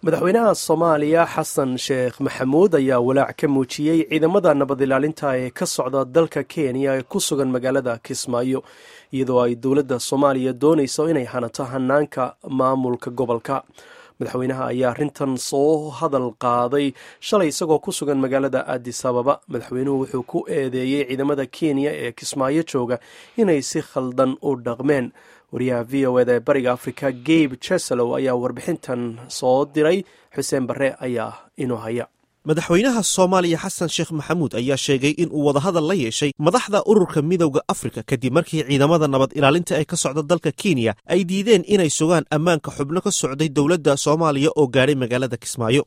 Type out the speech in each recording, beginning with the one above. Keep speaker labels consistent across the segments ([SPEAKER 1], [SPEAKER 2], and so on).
[SPEAKER 1] madaxweynaha soomaaliya xasan sheekh maxamuud ayaa walaac ka muujiyey ciidamada nabad ilaalinta ee ka socda dalka kenya ee ku sugan magaalada kismaayo iyadoo ay dowladda soomaaliya doonayso inay hanato hanaanka maamulka gobolka madaxweynaha ayaa arrintan soo hadal qaaday shalay isagoo ku sugan magaalada adis ababa madaxweynuhu wuxuu ku eedeeyey ciidamada kenya ee kismaayo jooga inay si khaldan u dhaqmeen wariyaha v o eda ee bariga africa gabe jeselow ayaa warbixintan soo diray xuseen barre ayaa inoo haya
[SPEAKER 2] madaxweynaha soomaaliya xasan sheekh maxamuud ayaa sheegay in uu wadahadal la yeeshay madaxda ururka midowda afrika kadib markii ciidamada nabad ilaalinta ee ka socda dalka kenya ay diideen inay sugaan ammaanka xubno ka socday dowladda soomaaliya oo gaadhay magaalada kismaayo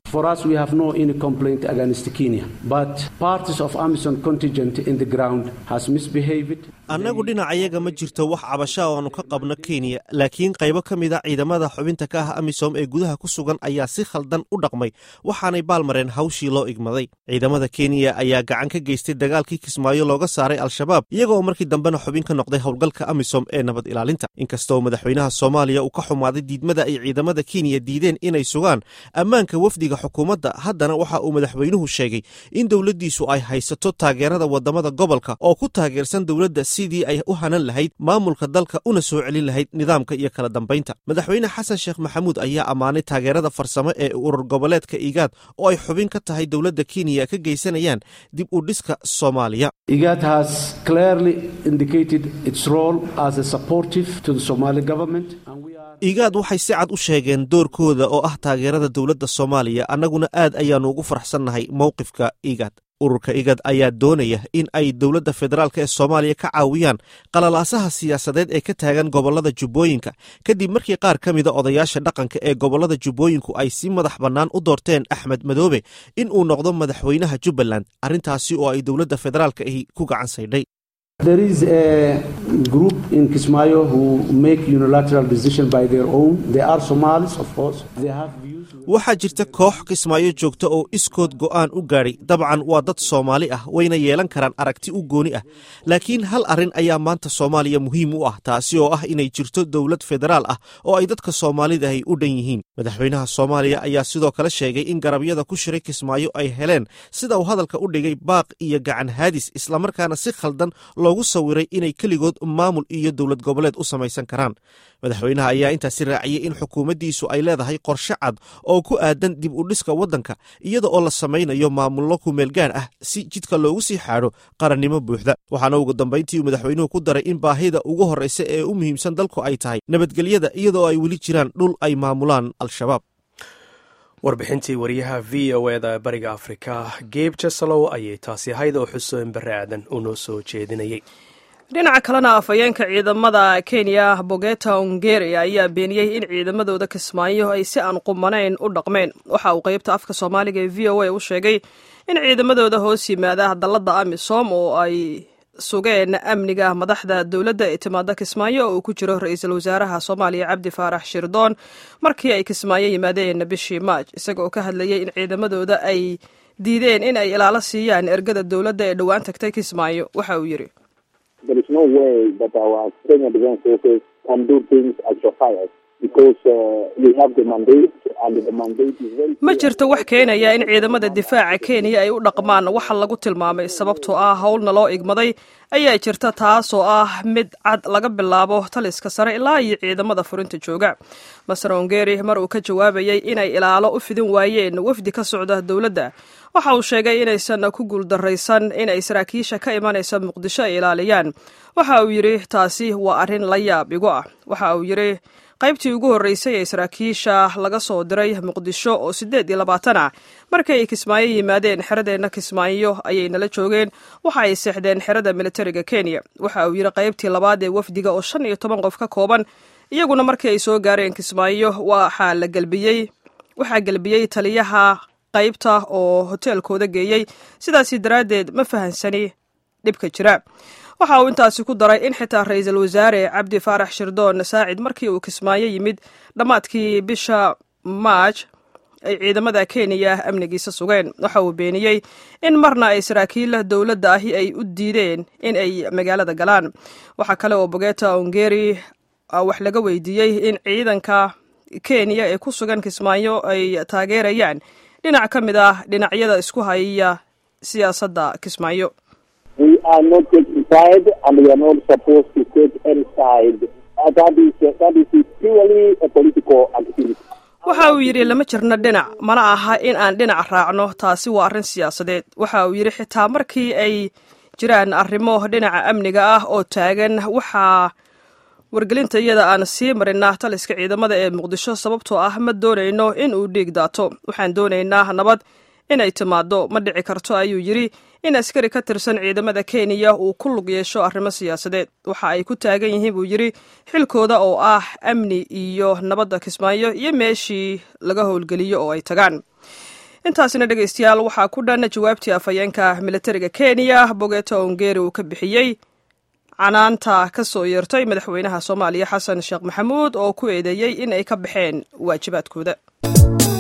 [SPEAKER 2] annagu dhinacayaga ma jirto wax cabasha oo aanu ka qabno kenya laakiin qaybo ka mida ciidamada xubinta ka ah amisom ee gudaha ku sugan ayaa si khaldan u dhaqmay waxaanay baalmareen hawshii loo igmaday ciidamada kenya ayaa gacan ka geystay dagaalkii kismaayo looga saaray al-shabaab iyagooo markii dambena xubin ka noqday howlgalka amisom ee nabad ilaalinta inkastoo madaxweynaha soomaaliya uu ka xumaaday diidmada ay ciidamada kenya diideen inay sugaan ammaanka wafdiga xukuumadda haddana waxa uu madaxweynuhu sheegay in dowladdiisu ay haysato taageerada wadamada gobolka oo ku taageersan dowladda sidii ay u hanan lahayd maamulka dalka una soo celin lahayd nidaamka iyo kala dambaynta madaxweyne xasan sheekh maxamuud ayaa ammaanay taageerada farsamo ee urur goboleedka igaad oo ay xubin ka tahay dowladda kenya ka geysanayaan dib u dhiska soomaaliya igaad waxay si cad u sheegeen doorkooda oo ah taageerada dowladda soomaaliya annaguna aad ayaannu ugu faraxsannahay mowqifka igaad ururka igad ayaa doonaya in ay dowladda federaalk ee soomaaliya ka caawiyaan qalalaasaha siyaasadeed ee ka taagan gobollada jubbooyinka kadib markii qaar ka mida odayaasha dhaqanka ee gobollada jubbooyinku ay si madax bannaan u doorteen axmed madoobe in uu noqdo madaxweynaha jubbaland arrintaasi oo ay dowladda federaalk ahi ku gacan saydhay waxaa jirta koox kismaayo joogta oo iskood go'aan u gaadhay dabcan waa dad soomaali ah wayna yeelan karaan aragti u gooni ah laakiin hal arrin ayaa maanta soomaaliya muhiim u ah taasi oo ah inay jirto dowlad federaal ah oo ay dadka soomaalidahay u dhan yihiin madaxweynaha soomaaliya ayaa sidoo kale sheegay in garabyada ku shiray kismaayo ay heleen sida uu hadalka u dhigay baaq iyo gacan haadis islamarkaana si khaldan loogu sawiray inay keligood maamul iyo dowlad goboleed u samaysan karaan madaxweynaha ayaa intaasi raaciyey in xukuumaddiisu ay leedahay qorshe cad oo ku aadan dib u dhiska waddanka iyada oo la samaynayo maamullo kumeelgaar ah si jidka loogu sii xaadho qarannimo buuxda waxaana ugu dambayntii uu madaxweynuhu ku daray in baahida ugu horreysa ee u muhiimsan dalku ay tahay nabadgelyada iyadaoo ay weli jiraan dhul ay maamulaan al-shabaab
[SPEAKER 1] warbixintii wariyaha v o eda bariga afrika geb jesalow ayay taasi ahayd oo xuseen barre aadan uu noo soo jeedinayay
[SPEAKER 3] dhinaca kalena afhayeenka ciidamada kenya bogeta ongeri ayaa beeniyey in ciidamadooda kismaayo ay si aan qumanayn u dhaqmeen waxa uu qeybta afka soomaaliga ee v o a u sheegay in ciidamadooda hoos yimaada dalladda amisom oo ay sugeen amniga madaxda dowladda ee timaada kismaayo oo uu ku jiro ra-iisul wasaaraha soomaaliya cabdi faarax shirdoon markii ay kismaayo yimaadeen bishii maaj isaga oo ka hadlayay in ciidamadooda ay diideen in ay ilaalo siiyaan ergada dowladda ee dhowaan tagtay kismaayo waxa uu yidhi ma jirto wax keenaya in ciidamada difaaca kenya ay u dhaqmaan waxa lagu tilmaamay sababtoo ah howlna loo igmaday ayaa jirta taasoo ah mid cad laga bilaabo taliska sare ilaa iyo ciidamada furinta jooga maser ongeri mar uu ka jawaabayay inay ilaalo u fidin waayeen wafdi ka socda dowladda waxa uu sheegay inaysan ku guuldaraysan inay saraakiisha ka imanaysa muqdisho ay ilaaliyaan waxa uu yidhi taasi waa arrin la yaab igu ah waxa uu yidhi qaybtii ugu horreysay ee saraakiisha laga soo diray muqdisho oo siddeed iyo labaatan ah markii ay kismaayo yimaadeen xeradeenna kismaayo ayay nala joogeen waxa ay seexdeen xerada militariga kenya waxa uu yidhi qaybtii labaad ee wafdiga oo shan iyo toban qof ka kooban iyaguna markii ay soo gaareen kismaayo waxaa la gelbiyey waxaa gelbiyey taliyaha qaybta oo hoteelkooda geeyey sidaasi daraaddeed ma fahansani dhibka jira waxa uu intaasi ku daray in xitaa ra-iisul wasaare cabdi faarax shirdoon saacid markii uu kismaayo yimid dhammaadkii bisha maaj ay ciidamada kenya amnigiisa sugeen waxa uu beeniyey in marna ay saraakiil dowladda ahi ay u diideen in ay magaalada galaan waxaa kale oo bogeta ongeri wax laga weydiiyey in ciidanka kenya ee ku sugan kismaayo ay taageerayaan dhinac ka mid ah dhinacyada isku haya siyaasadda kismaayo waxa uu yidhi lama jirno dhinac mana aha in aan dhinac raacno taasi waa arrin siyaasadeed waxa uu yidhi xitaa markii ay jiraan arrimo dhinaca amniga ah oo taagan waxaa wargelinta iyada aan sii marinaa taliska ciidamada ee muqdisho sababtoo ah ma doonayno in uu dhiig daato waxaan doonaynaa nabad inay timaado ma dhici karto ayuu yidhi in askari ka tirsan ciidamada kenya uu ku lug yeesho arrimo siyaasadeed waxa ay ku taagan yihiin buu yidhi xilkooda oo ah amni iyo nabadda kismaayo iyo meeshii laga howlgeliyo oo ay tagaan intaasina dhegaystayaal waxaa ku dhan jawaabtii afhayeenka militariga kenya bogeto ongeri uu ka bixiyey canaanta ka soo yeertay madaxweynaha soomaaliya xasan sheekh maxamuud oo ku eedeeyey in ay ka baxeen waajibaadkooda